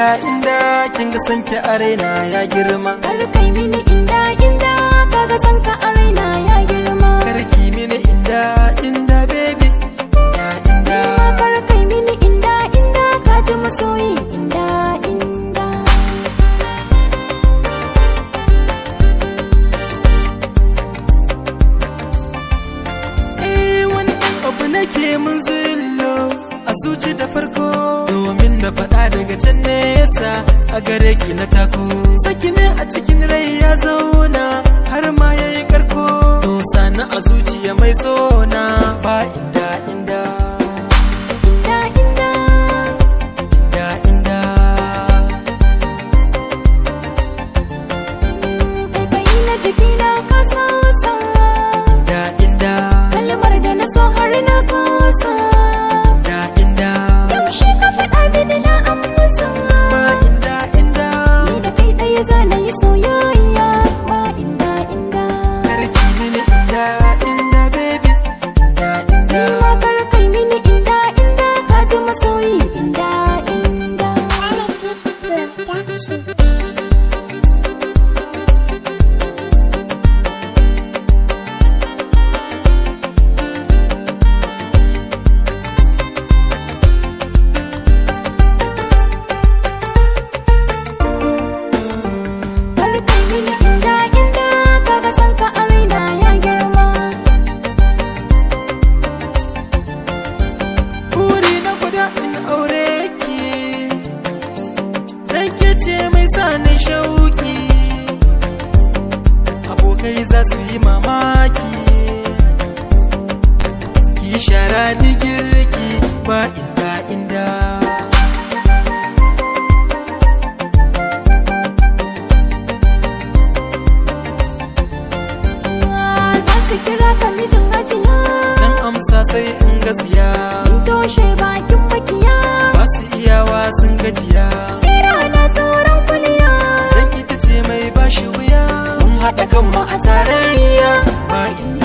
inda kin ga sanki a raina ya girma Kar kai mini inda inda kaga san ka a raina ya girma karki mini inda inda baby ya inda Ma kar kai mini inda inda ka ji masoyi inda inda eh wani abu nake mun zullo a zuci da farko domin na faɗa daga can nesa a gare ki na tako saki ne a cikin rai ya zauna har ma ya yi karko to sani a zuciya mai sona ba inda inda inda inda inda inda kai kai na jiki na ka sa sa inda inda kalmar da na so har na kasa inda inda yaushe ka faɗa mini na amsa ba inda inda ni da kai ɗaya za na yi soyayya ba inda inda karki mini inda inda baby inda inda ma kar kai mini inda inda ka ji masoyi inda inda kar kai mini inda inda kaga san ka a raina ya girma Buri na guda in aure ki Dan ke ce mai sani shauki Abokai za su yi mamaki Ki shara ni girki ba inda inda za su kira ka mijin hajiya Zan amsa sai in gaziya toshe bakin makiya Ba su iyawa sun gajiya tsira na tsoron kuliya Dan ita ce mai bashi wuya Mun haɗa kanmu a tarayya ba inda